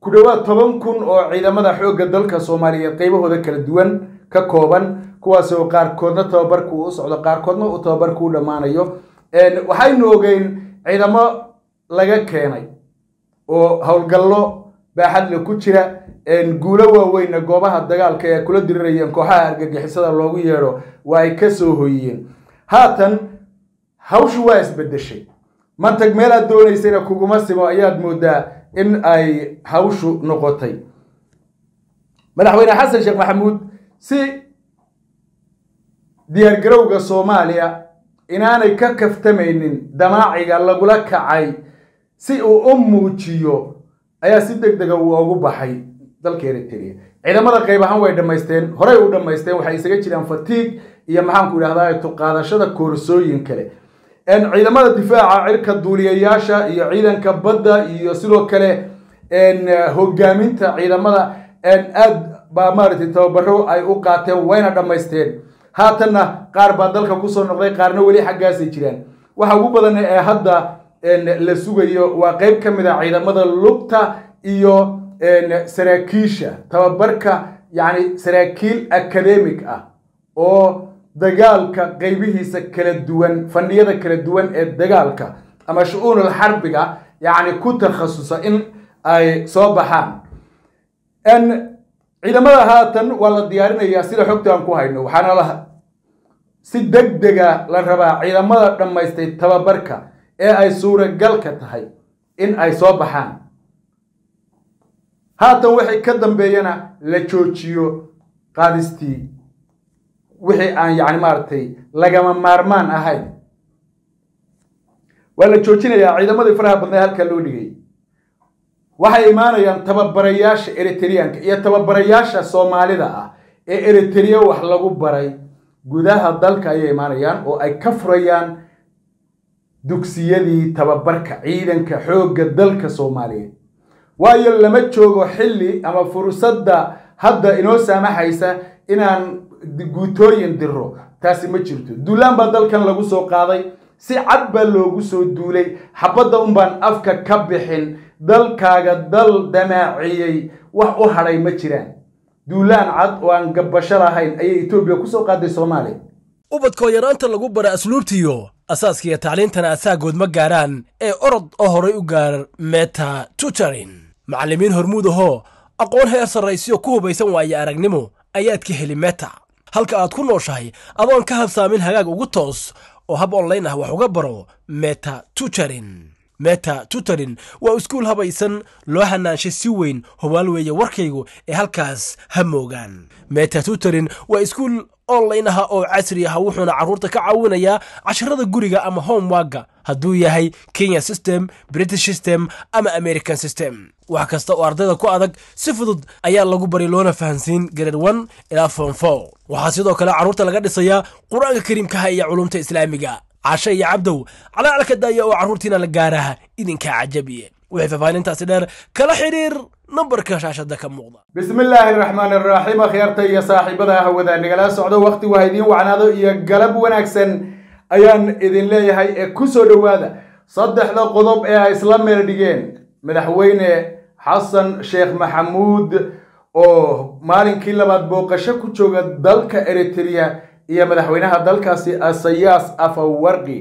ku dhowaad toban kun oo ciidamada xoogga dalka soomaaliyeed qaybahooda kala duwan ka kooban kuwaas oo qaarkoodna tababarku u socdo qaarkoodna uu tababarku u dhammaanayo waxaynu ogeyn ciidamo laga keenay oo howlgallo baaxadle ku jira guulo waaweynna goobaha dagaalka ee kula dirirayeen kooxaha argagixisada loogu yeedho waa ay ka soo hoyiyeen haatan hawshu waa isbedeshay mantag meel aad doonaysayna kuguma simo ayaad moodaa in ay hawshu noqotay madaxweyne xasan sheekh maxamuud si diyaargarowga soomaaliya inaanay ka kaftamaynin damaaciga lagula kacay si uu u muujiyo ayaa si deg dega uu ugu baxay dalka eritrea ciidamada qayb ahaan way dhammaysteen horey u dhammaysteen waxay isaga jiraan fatiig iyo maxaanku idhahdaa tuqaadashada koorsooyin kale ciidamada difaaca cirka duuliyayaasha iyo ciidanka badda iyo sidoo kale hogaaminta ciidamada aad baa maaragtay tababaro ay u qaateen wayna dhammaysteen haatanna qaar baa dalka kusoo noqday qaarna weli xaggaasay jiraan waxa ugu badan ee hadda la sugayo waa qeyb ka mid a ciidamada lugta iyo saraakiisha tababarka yacni saraakiil academic ah oo dagaalka qeybihiisa kala duwan fandhiyada kala duwan ee dagaalka ama shu-uunul xarbiga yacni ku takhasusa in ay soo baxaan ciidamada haatan waa la diyaarinayaa sida xogta aan ku hayno waxaana la si deg dega la rabaa ciidamada dhammaystay tababarka ee ay suuragalka tahay in ay soo baxaan haatan wixii ka dambeeyana la joojiyo qaadistii wixii aan yacni maaragtay lagama maarmaan ahayn waa la joojinayaa ciidamadii faraha badnaa halkaa loo dhigay waxay imaanayaan tababarayaasha eritreanka iyo tababarayaasha soomaalida ah ee eritrea wax lagu baray gudaha dalka ayay imaanayaan oo ay ka furayaan dugsiyadii tababarka ciidanka xoogga dalka soomaaliyeed waayo lama joogo xilli ama fursadda hadda inoo saamaxaysa inaan guutooyin diro taasi ma jirto duulaan baa dalkan lagu soo qaaday si cad baa loogu soo duulay xabadda unbaan afka ka bixin dalkaaga dal damaaciyey wax u hadhay ma jiraan duulaan cad oo aan gabbasho lahayn ayay etoobiya kusoo qaaday soomaaliya ubadkoo yaraanta lagu bara asluubtiyo asaaskiiyo tacliintana asaagood ma gaaraan ee orod oo horay u gaar meta tutorin macallimiin hormuud ahoo aqoon heer sarraysiyo ku hubaysan waaye aragnimo ayaad ka heli meta halka aad ku nooshahay adoon ka habsaamin hagaag ugu toos oo hab onlayn ah wax uga baro meta tutorin meta tutorin waa iskuul habaysan loo hanaanshay si weyn hubaal weeye warkaygu ee halkaas ha moogaan meta tutorin waa iskuul online ah oo casri ah wuxuuna carruurta ka caawinayaa casharada guriga ama homewagga hadduu yahay kenya system british system ama american system wax kasta oo ardayda ku adag si fudud ayaa lagu bari loona fahansiin grade one ilaa form four waxaa sidoo kale carruurta laga dhisayaa qur-aanka kariimkaha iyo culumta islaamiga cashe iyo cabdow calaalka daaya oo carruurtiina la gaaraha idinkaa cajabiye wixii faahfaahintaasi dheer kala xidhiir nambarka shaashada ka muuqda bismi illaahi araxmaan araxiim akhyaarta iyo saaxiibada hawada nagala socdo wakhti waa idiin wacnaado iyo galab wanaagsan ayaan idin leeyahay ee ku soo dhowaada saddexda qodob ee ay isla meel dhigeen madaxweyne xasan sheekh maxamuud oo maalinkii labaad booqasho ku jooga dalka eritrea iyo madaxweynaha dalkaasi asayaas afawarqi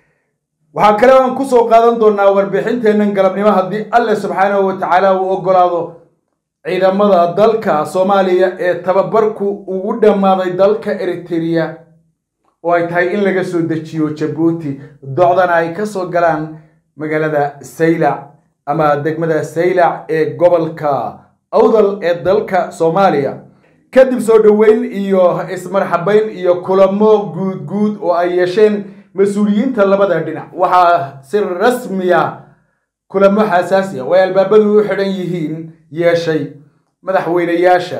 waxaa kale aan ku soo qaadan doonaa warbixinteennan galabnimo haddii alle subxaanahu wa tacaala uu oggolaado ciidamada dalka soomaaliya ee tababarku ugu dhammaaday dalka eritrea oo ay tahay in laga soo dejiyo jabuuti docdana ay ka soo galaan magaalada saylac ama degmada saylac ee gobolka awdal ee dalka soomaaliya kadib soo dhoweyn iyo ismarxabayn iyo kulamo guud guud oo ay yeesheen mas-uuliyiinta labada dhinac waxaa si rasmiya kulamo xasaasiya oo ay albaabadu u xidhan yihiin yeeshay madaxweynayaasha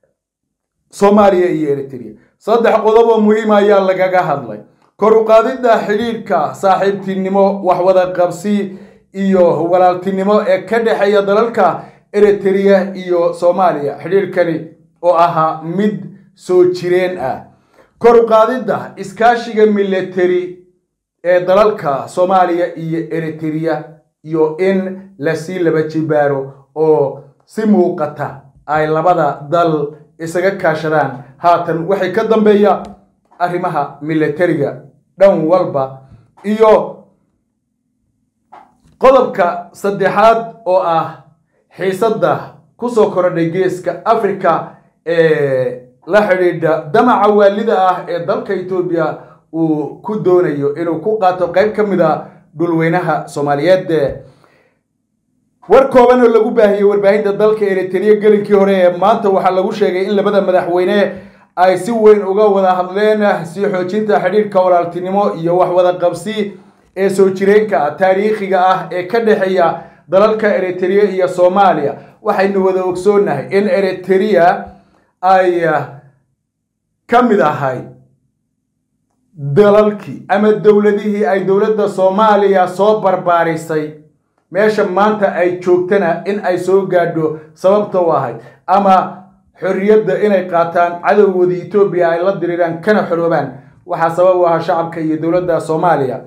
soomaaliya iyo eritrea saddex qodob oo muhiima ayaa lagaga hadlay kor u qaadidda xidhiidhka saaxiibtinimo waxwada qabsi iyo walaaltinimo ee ka dhexeeya dalalka eritrea iyo soomaaliya xidhiidhkani oo ahaa mid soo jireen ah kor u qaadidda iskaashiga military ee dalalka soomaaliya iyo eritrea iyo in lasii laba jibaaro oo si muuqata ay labada dal isaga kaashadaan haatan waxay ka dambeeya arrimaha militariga dhan walba iyo qodobka saddexaad oo ah xiisadda kusoo korodhay geeska africa ee la xidhiidha damaca waalida ah ee dalka etoobiya uu ku doonayo inuu ku qaato qayb ka mid a dhulweynaha soomaaliyeed war kooban oo lagu baahiyey warbaahinta dalka eritrea gelinkii hore ee maanta waxaa lagu sheegay in labada madaxweyne ay si weyn uga wada hadleen sii xoojinta xidhiidhka walaaltinimo iyo wax wada qabsi ee soo jireenka taariikhiga ah ee ka dhexeeya dalalka eritrea iyo soomaaliya waxaynu wada ogsoonahay in eritrea ay ka mid ahay dalalkii ama dowladihii ay dowladda soomaaliya soo barbaarisay meesha maanta ay joogtana in ay soo gaadho sababta u ahayd ama xorriyadda inay qaataan cadowgoodii etoobiya ay la diriiraan kana xoroobaan waxaa sabab u ahaa shacabka iyo dowladda soomaaliya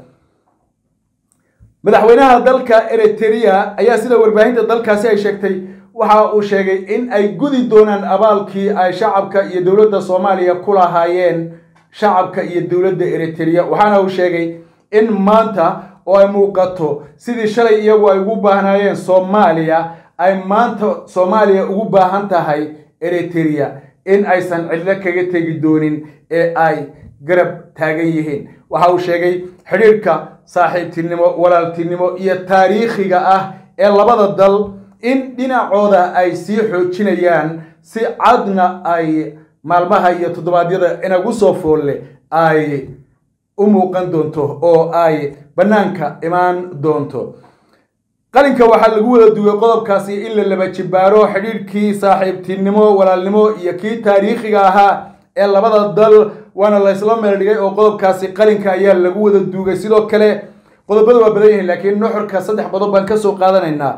madaxweynaha dalka eritrea ayaa sida warbaahinta dalkaasi ay sheegtay waxa uu sheegay in ay gudi doonaan abaalkii ay shacabka iyo dowladda soomaaliya ku lahaayeen shacabka iyo dowladda eritrea waxaana uu sheegay in maanta oo ay muuqato sidii shalay iyagu ay ugu baahnaayeen soomaaliya ay maanta soomaaliya ugu baahan tahay eritrea in aysan cidlo kaga tegi doonin ee ay garab taagan yihiin waxa uu sheegay xidhiirhka saaxiibtinimo walaaltinimo iyo taariikhiga ah ee labada dal in dhinacooda ay sii xoojinayaan si cadna ay maalmaha iyo toddobaadyada inagu soo foolle ay u muuqan doonto oo ay bannaanka imaan doonto qalinka waxaa lagu wada duway qodobkaasi in la laba jibaaro xidhiidhkii saaxiibtinimo walaalnimo iyo kii taariikhiga ahaa ee labada dal waana la ysla meel dhigay oo qodobkaasi qalinka ayaa lagu wada duugay sidoo kale qodobada waa badan yihiin laakiin nuxurka saddex qodob baan kasoo qaadanaynaa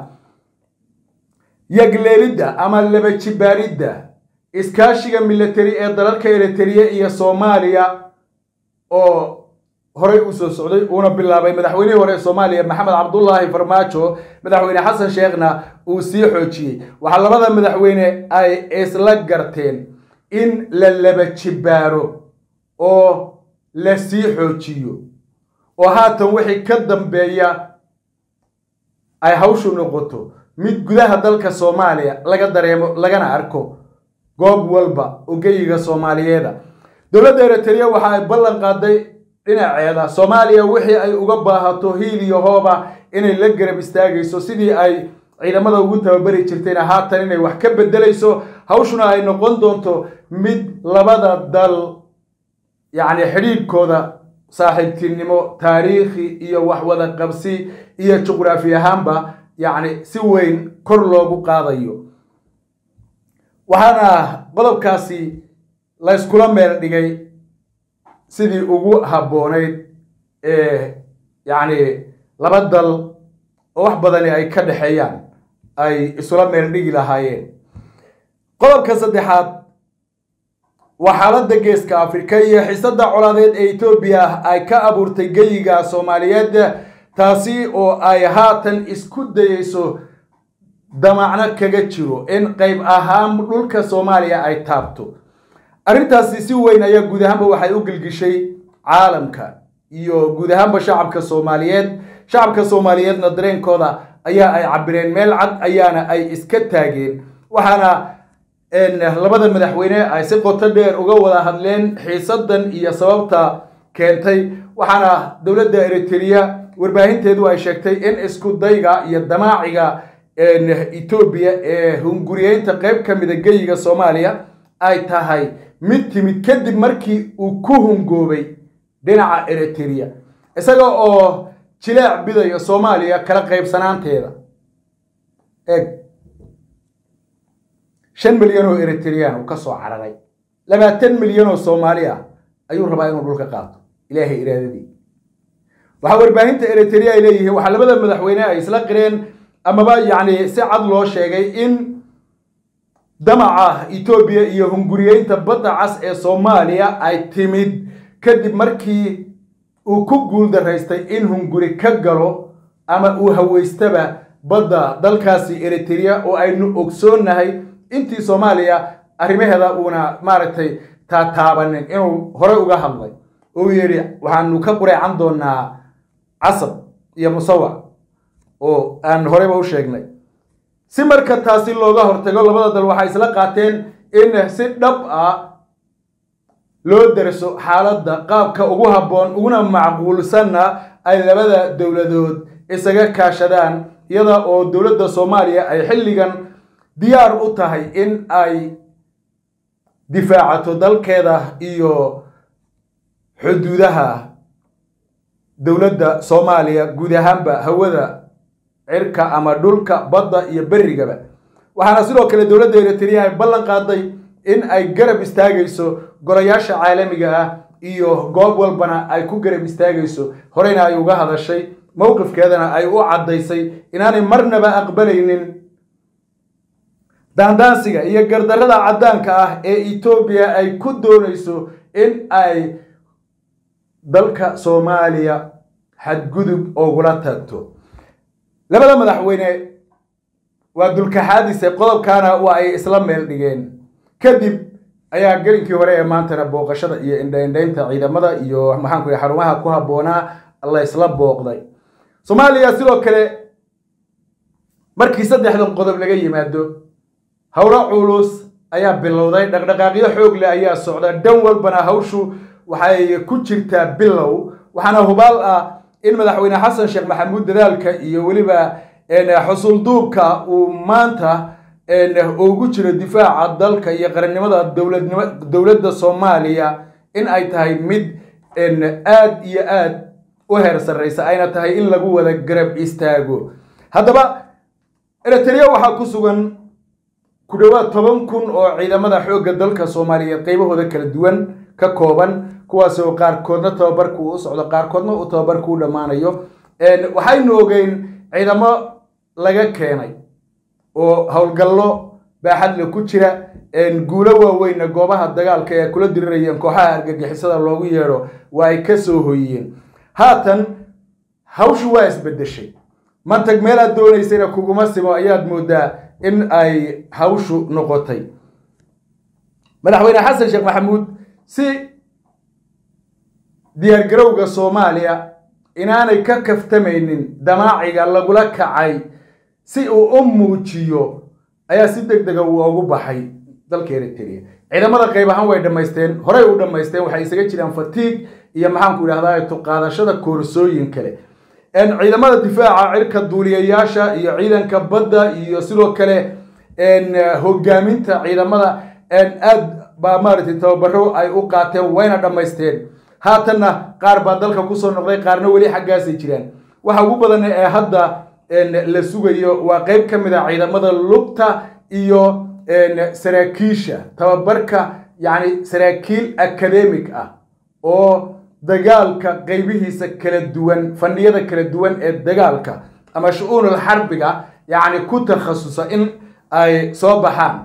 yagleelidda ama laba jibaaridda iskaashiga military ee dalalka eritrea iyo soomaaliya oo horey u soo socday uuna bilaabay madaxweynihii hore ee soomaaliya maxamed cabdulaahi farmaajo madaxweyne xasan sheekhna uu sii xoojiyey waxaa labada madaxweyne ay isla garteen in la laba jibaaro oo la sii xoojiyo oo haatan wixii ka dambeeya ay hawshu noqoto mid gudaha dalka soomaaliya laga dareemo lagana arko goob walba ogeyiga soomaaliyeeda dowladda eritrea waxa ay ballan qaaday dhinaceeda soomaaliya wixii ay uga baahato hiil iyo hooba inay la garab istaagayso sidii ay ciidamada ugu tababari jirtayna haatan inay wax ka bedelayso hawshuna ay noqon doonto mid labada dal yacni xidhiidhkooda saaxiibtinimo taariikhi iyo wax wada qabsi iyo juqraafi ahaanba yacni si weyn kor loogu qaadayo waxaana qodobkaasi la yskula meel dhigay sidii ugu habboonayd ee yacni laba dal oo wax badani ay ka dhexeeyaan ay isula meel dhigi lahaayeen qodobka saddexaad waa xaaladda geeska afrika iyo xiisadda colaadeed ee etoobiya ay ka abuurtay geyiga soomaaliyeed taasi oo ay haatan isku dayeyso damacno kaga jiro in qayb ahaan dhulka soomaaliya ay taabto arrintaasi si weyn ayaa guud ahaanba waxay u gelgishay caalamka iyo guud ahaanba shacabka soomaaliyeed shacabka soomaaliyeedna dareenkooda ayaa ay cabireen meel cad ayaana ay iska taageen waxaana labada madaxweyne ay si qoto dheer uga wada hadleen xiisadan iyo sababta keentay waxaana dowladda eritrea warbaahinteedu ay sheegtay in isku dayga iyo damaaciga etoobiya ee hunguriyeynta qayb ka mida geyiga soomaaliya ay tahay mid timid kadib markii uu ku hungoobay dhinaca eritrea isaga oo jileec bidayo soomaaliya kala qaybsanaanteeda eeg shan milyan oo eritrean uu ka soo cararay labaatan milyan oo soomaali ah ayuu rabaa inuu dhulka qaato ilaahay iraadadii waxaa warbaahinta eritrea ay leeyihiin waxaa labada madaxweyne ay isla qireen amaba yacni si cad loo sheegay in damaca etoobiya iyo hunguriyeynta badda cas ee soomaaliya ay timid kadib markii uu ku guul daraystay in hunguri ka galo ama uu haweystaba badda dalkaasi eritrea oo aynu ogsoonnahay intii soomaaliya arrimaheeda uuna maaragtay taataabanin inuu hore uga hadlay uu yidhi waxaanu ka qureecan doonaa casab iyo musawac oo aan horeyba u sheegnay si marka taasi looga hortago labada dal waxay isla qaateen in si dhab ah loo derso xaaladda qaabka ugu habboon uguna macquulsanna ay labada dowladood isaga kaashadaan iyada oo dowladda soomaaliya ay xilligan diyaar u tahay in ay difaacato dalkeeda iyo xuduudaha dowladda soomaaliya guud ahaanba hawada cirka ama dhulka badda iyo berrigaba waxaana sidoo kale dowladda eritrea ay ballan qaaday in ay garab istaagayso golayaasha caalamiga ah iyo goob walbana ay ku garab istaagayso horeyna ay uga hadashay mowqifkeedana ay u caddaysay inaanay marnaba aqbalaynin daandaansiga iyo gardarrada caddaanka ah ee etoobiya ay ku doonayso in ay dalka soomaaliya xadgudub oogula tagto labada madaxweyne waa dulkaxaadise qodobkaana waa ay isla meel dhigeen kadib ayaa gelinkii hore ee maantana booqashada iyo indhaindhaynta ciidamada iyo maxaanku yidhi xarumaha ku habboonaa la isla booqday soomaaliya sidoo kale markii saddexdan qodob laga yimaado howlo culus ayaa bilowday dhaqdhaqaaqyo xoog leh ayaa socda dhan walbana hawshu waxay ku jirtaa bilow waxaana hubaal ah in madaxweyne xasan sheekh maxamuud dadaalka iyo weliba xusulduubka uu maanta ugu jiro difaaca dalka iyo qarannimada dowladnimo dowladda soomaaliya in ay tahay mid aad iyo aad u heer sarreysa ayna tahay in lagu wada garab istaago haddaba eritrea waxaa ku sugan ku dhowaad toban kun oo ciidamada xoogga dalka soomaaliyeed qaybahooda kala duwan ka kooban kuwaasoo qaarkoodna tababarku u socdo qaarkoodna uu tababarku u dhammaanayo waxaynu ogeyn ciidamo laga keenay oo howlgallo baaxadle ku jira guulo waaweynna goobaha dagaalka ee kula dirirayeen kooxaha argagixisada loogu yeedho waa ay ka soo hoyiyeen haatan hawshu waa isbedeshay mantag meelaad doonaysayna kuguma simo ayaad moodaa in ay hawshu noqotay madaxweyne xasan sheekh maxamuud si diyaargarowga soomaaliya inaanay ka kaftamaynin damaaciga lagula kacay si uu u muujiyo ayaa si deg dega uu ugu baxay dalka eritrea ciidamada qayb ahaan way dhammaysteen horey u dhammaysteen waxay isaga jiraan fatiig iyo maxaanku idhahdaa tuqaadashada koorsooyin kale ciidamada difaaca cirka duuliyayaasha iyo ciidanka badda iyo sidoo kale hogaaminta ciidamada aad baa maaragtay tababaro ay u qaateen wayna dhammaysteen haatanna qaar baa dalka kusoo noqday qaarna weli xaggaasay jiraan waxa ugu badan ee hadda la sugayo waa qeyb ka mid a ciidamada lugta iyo saraakiisha tababarka yacni saraakiil academic ah oo dagaalka qeybihiisa kala duwan fandhiyada kala duwan ee dagaalka ama shu-uunul xarbiga yacni ku takhasusa in ay soo baxaan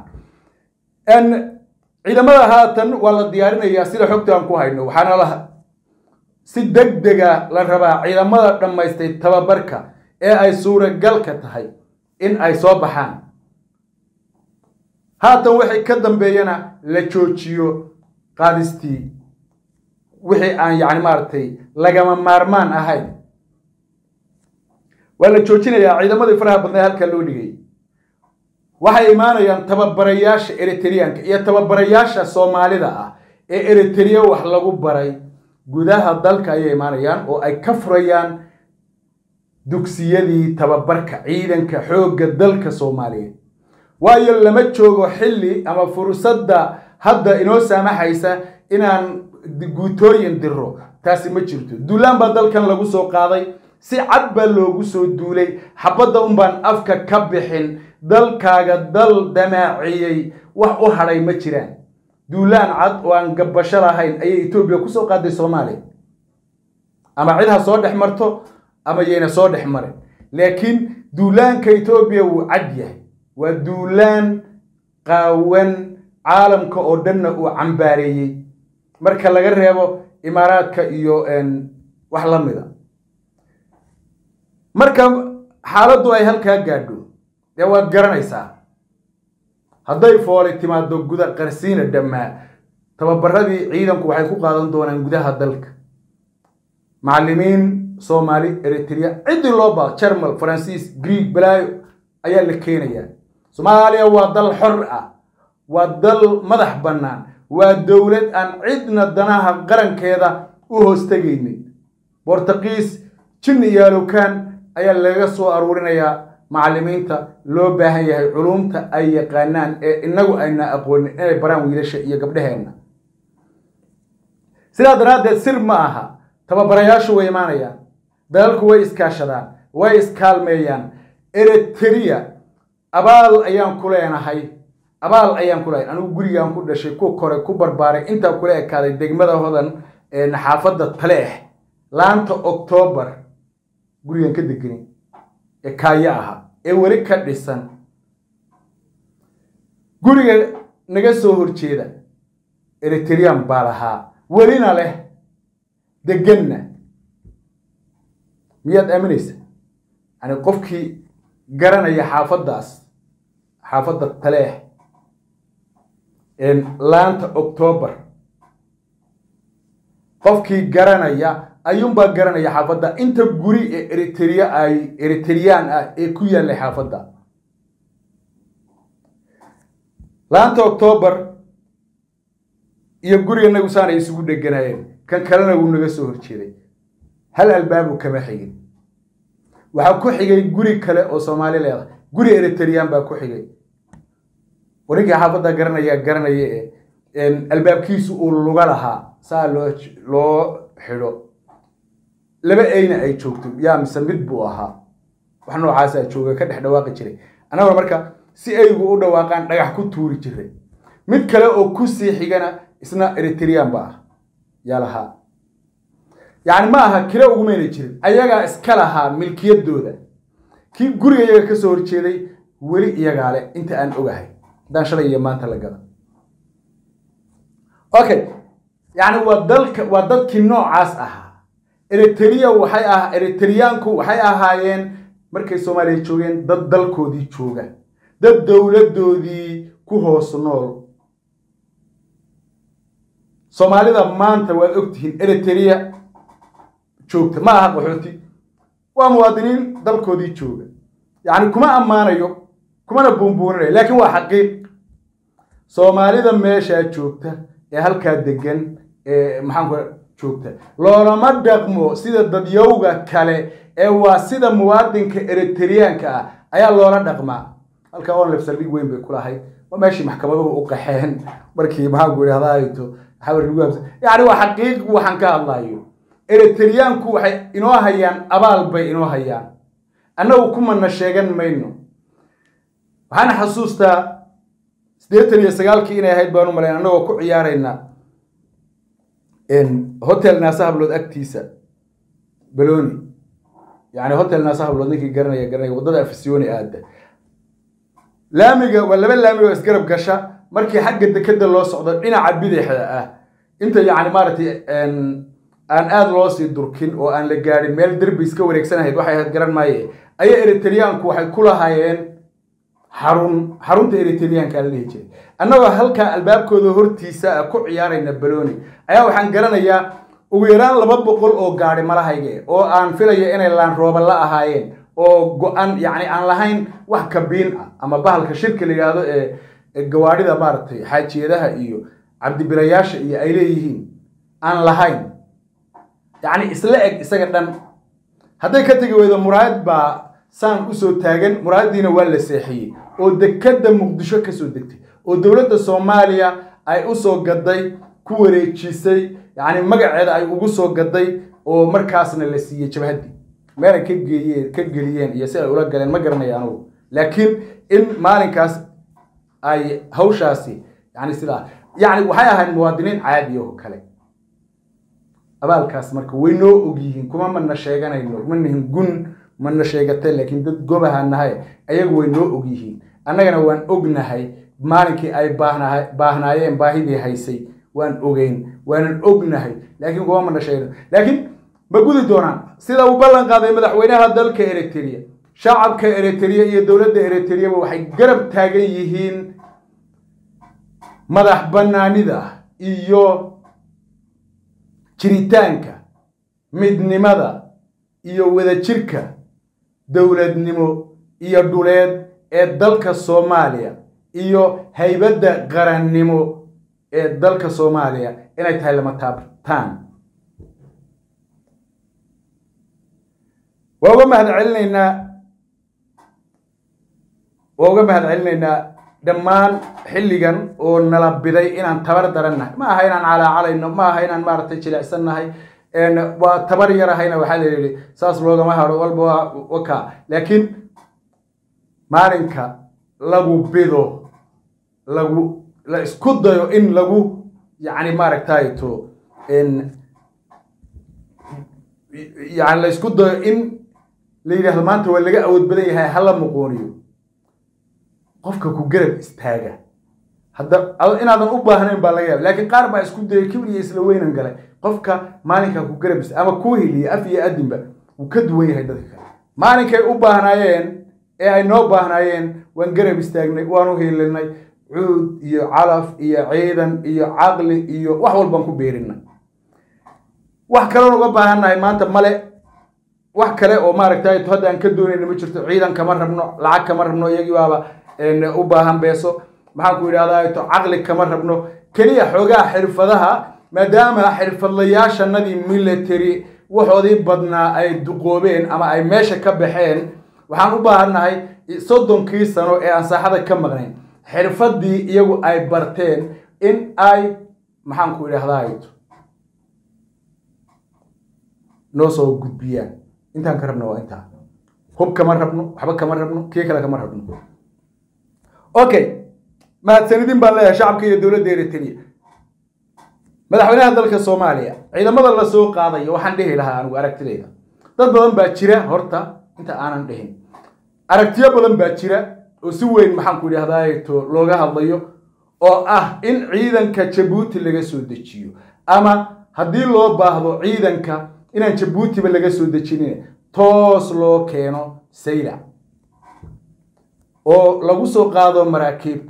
ciidamada haatan waa la diyaarinayaa sida xogta aan ku hayno waxaana la si deg dega la rabaa ciidamada dhammaystay tababarka ee ay suuragalka tahay in ay soo baxaan haatan wixii ka dambeeyana la joojiyo qaadistii wixii aan yacni maaragtay lagama maarmaan ahayn waa la joojinayaa ciidamadii faraha badnaa halkaa loo dhigay waxay imaanayaan tababarayaasha eritreanka iyo tababarayaasha soomaalida ah ee eritrea wax lagu baray gudaha dalka ayay imaanayaan oo ay ka furayaan dugsiyadii tababarka ciidanka xoogga dalka soomaaliyeed waayo lama joogo xilli ama fursadda hadda inoo saamaxaysa inaan guutooyin diro taasi ma jirto duulaan baa dalkan lagu soo qaaday si cad baa loogu soo duulay xabadda unbaan afka ka bixin dalkaaga dal damaaciyey wax u hadhay ma jiraan duulaan cad oo aan gabbasho lahayn ayay etoobiya kusoo qaaday soomaaliya ama cid ha soo dhex marto ama yayna soo dhex marin laakiin duulaanka etoobiya wuu cad yahay waa duulaan qaawan caalamka oo dhanna uu cambaareeyey marka laga reebo imaaraadka iyo wax la mida marka xaaladdu ay halkaa gaadho dee waad garanaysaa hadday fooli timaado guda qarsiina dhammaa tababaradii ciidanku waxay ku qaadan doonaan gudaha dalka macallimiin soomaali eritrea ciddii loo baado jermal faransiis greeg balaayo ayaa la keenayaa soomaaliya waa dal xor ah waa dal madax bannaan waa dowlad aan cidna danaha qarankeeda u hoostegaynin bortuqiis jinni iyo alowkaan ayaa laga soo aruurinayaa macallimiinta loo baahan yahay culumta ay yaqaanaan ee inagu ayna aqoonin inay baraan wiilasha iyo gabdhaheenna sidaa daraaddeed sir ma aha tababarayaashu way imaanayaan dalalku way iskaashadaan way iskaalmeeyaan eritrea abaal ayaan ku leenahay abaal ayaan ku leeyahay anigu gurigaan ku dhashay ku koray ku barbaaray intaa kula ekaaday degmada hodan ee naxaafadda taleex laanta oktoobar gurigan ka degani ee kaayo aha ee weli ka dhisan guriga naga soo horjeeda eritrean baa lahaa welina leh deganna miyaad aaminaysa yani qofkii garanaya xaafaddaas xaafadda taleex laanta octoobar qofkii garanaya ayuunbaa garanaya xaafadda inta guri ee eritrea ay eritreyaan ah ee ku yaallay xaafadda laanta octoobar iyo guriga nagu saanay isugu dheganaayeen kan kalena wuu naga soo horjeeday hal albaabu kama xigin waxaa ku xigay guri kale oo soomaali leedahay guri eritreyaan baa ku xigay warinkii xaafadda garanaya garanaya ee albaabkiisu uu luga lahaa saa loo loo xidho laba eyna ay joogto yaa mise mid buu ahaa wax noocaasaa jooga ka dhex dhawaaqi jiray annaguna marka si aygu u dhawaaqaan dhagax ku tuuri jiray mid kale oo ku sii xigana isna eritrean ba ah yaa lahaa yacni ma aha kira ugumayna jirin ayagaa iska lahaa milkiyaddooda kii guriga iyaga ka soo horjeeday weli iyagaa leh inta aan ogahay haddaan shalay iyo maanta la gada okay yacni waa dalka waa dadkii noocaas ahaa eritrea waxay ah eritreyaanku waxay ahaayeen markay soomaaliya joogeen dad dalkoodii jooga dad dowladdoodii ku hoos nool soomaalida maanta waad ogtihiin eritrea joogta ma aha qaxooti waa muwaadiniin dalkoodii jooga yacni kuma ammaanayo kumana buunbuuninayo laakiin waa xaqiiq soomaalida meeshaa joogta ee halkaa degan ee maxaanku joogta loolama dhaqmo sida dadyowga kale ee waa sida muwaadinka eritreyaanka ah ayaa loola dhaqmaa halkaa onlef saldhig weyn bay kulahayd waa meeshii maxkamaduhu u qaxeen markii maxaanku idhahdaato yani waa xaqiiq waxaan ka hadlayo eritreyaanku waxay inoo hayaan abaal bay inoo hayaan annagu kumana sheegan mayno waxaan xasuustaa siddeetan iyo sagaalkii inay ahayd baan u malayn annagoo ku ciyaarayna hotel naasa hablood agtiisa baloni yani hotel naasa hablood ninkii garanaya garanaya waddada afisyooni aada laamiga waa laba laamiga oo isgarab gasha markii xagga dekeda loo socdo dhinaca bidixda ah inta yani maaragtay aan aada loo sii durkin oo aan la gaadhin meel derbi iska wareegsanahayd waxay ahayd garan maaye ayaa eritreyaanku waxay ku lahaayeen xarun xarunta eritreyaanka la dhihi jiray annagoo halkaa albaabkooda hortiisa ku ciyaarayna baloni ayaa waxaan garanayaa ugu yaraan laba boqol oo gaadhi malahayge oo aan filaya inay laan rooba la ahaayeen oo go-an yacni aan lahayn wax kabiin ah ama bahalka shirka la yidhaahdo ee gawaadhida maaragtay xaajiyadaha iyo cabdibilayaasha iyo ay leeyihiin aan lahayn yacni isla eg isaga dhan hadday ka tegi weydo muraayad baa saan usoo taagan muraayaddiina waa la seexiyey oo dekadda muqdisho ka soo degtay oo dowladda soomaaliya ay u soo gaday ku wareejisay yacni magaceeda ay ugu soo gaday oo markaasna la siiyey jabhaddii meelay ka geeyeen ka geliyeen iyo si ay ula galeen ma garanaya anugu laakiin in maalinkaas ay hawshaasi yani sidaa yacni waxay ahayd muwaadiniin caadi oo kale abaalkaas marka way noo og yihiin kuma mana sheeganayno ma nihin gun mana sheegatay laakiin dad gobaha nahay ayagu way noo og yihiin annagana waan ognahay maalinkii ay baahnaha baahnaayeen baahidii haysay waan ogeyn waanan ognahay laakiin kuma mana sheegno laakiin ma gudi doonaan sida uu ballan qaaday madaxweynaha dalka eritrea shacabka eritrea iyo dowladda eritreyaba waxay garab taagan yihiin madax bannaanida iyo jiritaanka midnimada iyo wadajirka dowladnimo iyo dhuleed ee dalka soomaaliya iyo haybadda qarannimo ee dalka soomaaliya inay tahay lama taabtaan waa uga mahad celinaynaa waa uga mahad celinaynaa dhammaan xilligan oo nala biday inaan tabar darannahay ma aha inaan calaacalayno ma aha inaan maaragtay jilicsannahay waa tabar yarahayna waxaa la yidhi saas loogama haro walba waka laakiin maalinka lagu bido lagu la isku dayo in lagu yacni maaragtayto yani la isku dayo in la yidhahdo maanta waa laga awood badan yahay hala muquuniyo qofka ku garab istaaga hadda inaadan u baahnayn baa laga yaaba laakiin qaar baa isku dayay kibir iyo isla weynan galay qofka maalinka ku garab ist ama kuu hiliya af iyo adinba wuu ka duwan yahay dadka kale maalinkay u baahnaayeen ee ay noo baahnaayeen waan garab istaagnay waan u hilinay cuud iyo calaf iyo ciidan iyo caqli iyo wax walbaan ku beerinay wax kaloon uga baahannahay maanta male wax kale oo maaragtay hadda aan ka doonayna ma jirto ciidan kama rabno lacag kama rabno iyagii baaba u baahan beeso maxaan ku idhahdaa to caqli kama rabno keliya xoogaha xirfadaha maadaama xirfadlayaashanadii military waxoodii badnaa ay duqoobeen ama ay meesha ka baxeen waxaan u baahannahay soddonkii sano ee aan saaxada ka maqnayn xirfadii iyagu ay barteen in ay maxaan ku idhahdaa noo soo gudbiyaan intaan ka rabno waa intaa hub kama rabno waxba kama rabno kii kale kama rabno okay mahadsanidin baan leeyahay shacabka iyo dowladda eritrea madaxweynaha dalka soomaaliya ciidamada la soo qaadayo waxaan dhihi lahaa anigu aragtidayda dad badan baa jira horta inta aanan dhihin aragtiyo badan baa jira oo si weyn maxaan ku idhahdaa to looga hadlayo oo ah in ciidanka jabuuti laga soo dejiyo ama haddii loo baahdo ciidanka inaan jabuutiba laga soo dejinin toos loo keeno saylac oo lagu soo qaado maraakiibta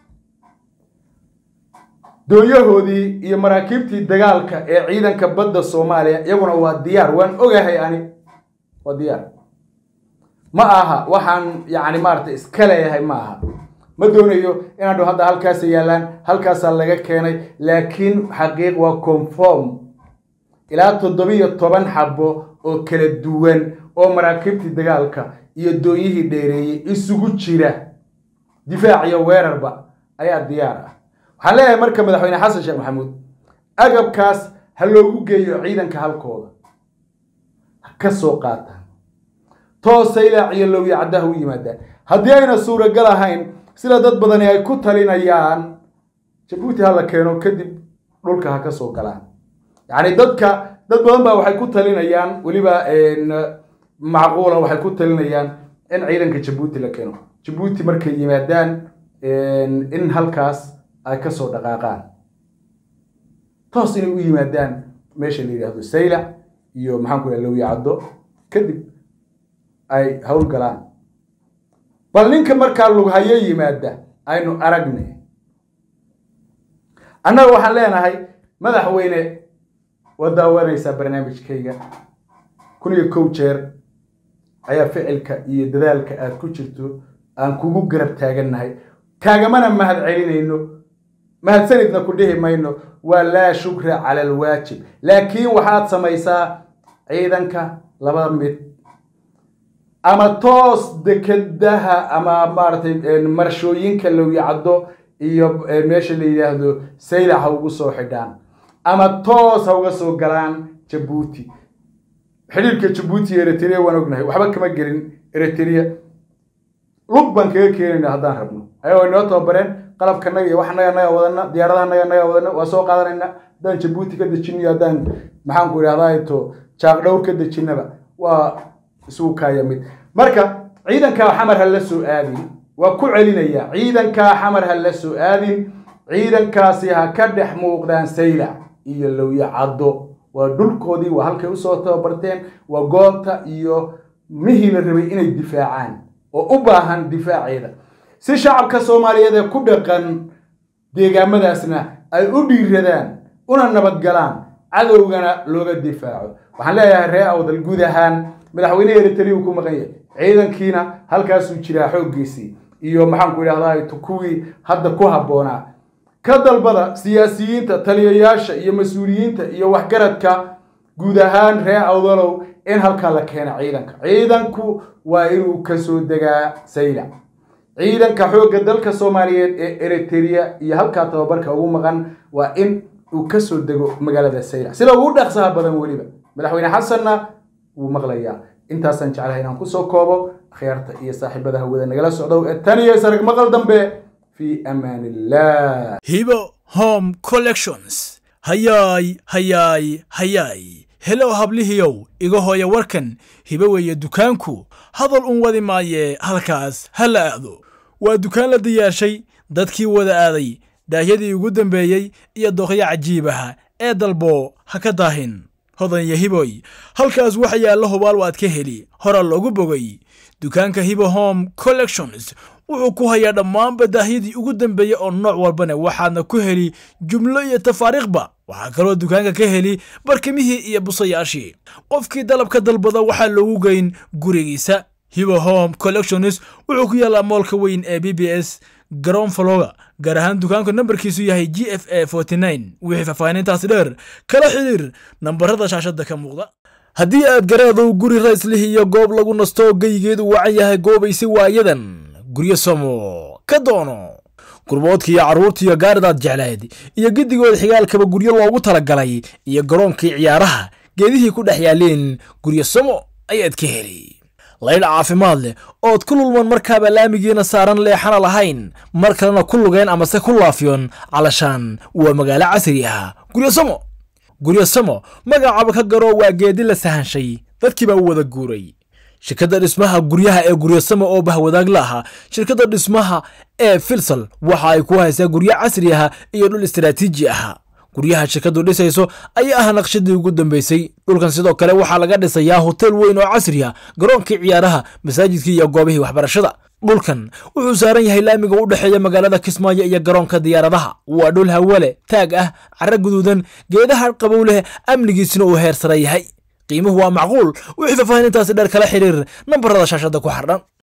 doonyahoodii iyo maraakiibtii dagaalka ee ciidanka badda soomaaliya iyaguna waa diyaar waan ogahay ani waa diyaar ma aha waxaan yacni maaragtay iska leeyahay ma aha ma doonayo inaan dho hadda halkaasa yaallaan halkaasaa laga keenay laakiin xaqiiq waa conform ilaa toddobiyo toban xabo oo kala duwan oo maraakiibtii dagaalka iyo doonyihii dheereeyey isugu jira difaac iyo weerarba ayaa diyaar ah waxaan leeyahay marka madaxweyne xasan sheekh maxamuud agabkaas ha loogu geeyo ciidanka halkooda ha ka soo qaataan toosa ilaa ciyo lowya caddaha u yimaadaan haddii ayna suuragal ahayn sida dad badani ay ku talinayaan jabuuti ha la keeno kadib dhulka ha ka soo galaan yacni dadka dad badan baa waxay ku talinayaan weliba macquula waxay ku talinayaan in ciidanka jabuuti la keeno jabuuti markay yimaadaan in halkaas ay ka soo dhaqaaqaan toos inay u yimaadaan meesha la yidhaahdo saylac iyo maxaan ku lowya caddo kadib ay howlgalaan bal ninka markaa lughayo yimaada aynu aragnay annaga waxaan leenahay madaxweyne waa daawanaysaa barnaamijkayga kun iyo kow jeer ayaa ficilka iyo dadaalka aad ku jirto aan kugu garab taagannahay kaagamana mahad celinayno mahadsanidna ku dhihi mayno waa laa shukra cala alwaajib laakiin waxaad samaysaa ciidanka laba mid ama toos dekedaha ama maaragtay marshooyinka lowyacaddo iyo meesha la yidhaahdo saylac ha ugu soo xidhaan ama toos ha uga soo galaan jabuuti xidhiirka jabuuti iyo eritrea waan ognahay waxba kama gelin eritrea lug baan kaga keenayna haddaan rabno ayagoo inoo tababareen qalabkanaga iyo wax naga naga wadana diyaaradaha naga naga wadana waa soo qaadanayna haddaan jabuuti ka dejiniyo haddaan maxaan ku idhahdaa to jaaq dhowr ka dejinaba waa isugu kaaya mid marka ciidankaa xamar ha la soo aadin waa ku celinaya ciidankaa xamar ha la soo aadin ciidankaasi ha ka dhex muuqdaan saylac iyo lowya caddo waa dhulkoodii waa halkay usoo tababarteen waa goobta iyo mihii la rabay inay difaacaan oo u baahan difaaceeda si shacabka soomaaliyeed ee ku dhaqan deegaamadaasna ay u dhiiradaan una nabadgalaan cadowgana looga difaaco waxaan leeyahay ree awdal guud ahaan madaxweyne eritrea uu ku maqan yahay ciidankiina halkaasuu jiraa xooggiisii iyo maxaanku idhahdaa kuwii hadda ku habboonaa ka dalbada siyaasiyiinta taliyayaasha iyo mas-uuliyiinta iyo waxgaradka guud ahaan ree awdalow in halkaa la keena ciidanka ciidanku waa inuu kasoo degaa saylac ciidanka xoogga dalka soomaaliyeed ee eritrea iyo halkaa tababarka ugu maqan waa in uu kasoo dego magaalada saylac sida ugu dhaqsaha badan weliba madaxweyne xasanna wuu maqlayaa intaasaan jeclahay inaan kusoo koobo akhyaarta iyo saaxiibada hawada nagala socdow ee tan iyo sarag maqal dambe fi amaan illah hibo home collections hayaay hayaay hayaay helow hablihiyow iga hooya warkan hibo weeye dukaanku hadal un wadi maaye halkaas ha la aado waa dukaan la diyaarshay dadkii wada aaday daahyadii ugu dambeeyey iyo doqyo cajiibaha ee dalbo ha ka daahin hodanya hiboy halkaas waxa yaalla hubaal waad ka heli hora loogu bogay dukaanka hibo home collections wuxuu ku hayaa dhammaanba daahyadii ugu dambeeyey oo nooc walbana waxaadna ku heli jumlo iyo tafaariikhba waxaa kaloo dukaanka ka heli barkimihii iyo busayaashii qofkii dalabka dalbada waxaa loogu geyn gurigiisa hibo home collections wuxuu ku yaallaa moolka weyn ee b b s garoon faloga gaar ahaan dukaanku nambarkiisu yahay g f a wixii faahfaahinintaasi dheer kala xidhiir nambarada shaashadda ka muuqda haddii aad garaadow guri rayslih iyo goob lagu nasto geygeedu wacan yahay goobaysi waayadan guryo samo ka doono gurboodkiiyo carruurtiiyo gaaridaad jeclayd iyo giddigood xigaalkaba guryo loogu talagalay iyo garoonkii ciyaaraha geedihii ku dhex yaaleen guryo samo ayaad ka heli laydh caafimaad leh ood ku lulman markaaba laamigiina saaran leexana lahayn mar kalena ku lugeen amase ku laafiyon calashaan waa magaalo casri ah guryo samo guryo samo magacaaba ka garoo waa geedi la sahanshay dadkii baa u wada guuray shirkadda dhismaha guryaha ee guryosamo oo bahwadaag la ahaa shirkadda dhismaha ee filsal waxa ay ku haysaa guryo casri ah iyo dhul istaraatiiji ah guryaha shirkaddu dhisayso ayaa ah naqshadii ugu dambeysay dhulkan sidoo kale waxaa laga dhisayaa hotel weyn oo casri ah garoonkii ciyaaraha masaajidkii iyo goobihii waxbarashada dhulkan wuxuu saaran yahay laamiga u dhexeeya magaalada kismaayo iyo garoonka diyaaradaha waa dhul hawale taag ah cara guduudan geedaha qabow leh amnigiisina uu heer sare yahay qiimuhu waa macquul wixii faahfaahinintaasi dheer kala xiriir nambarada shaashadda ku xardhan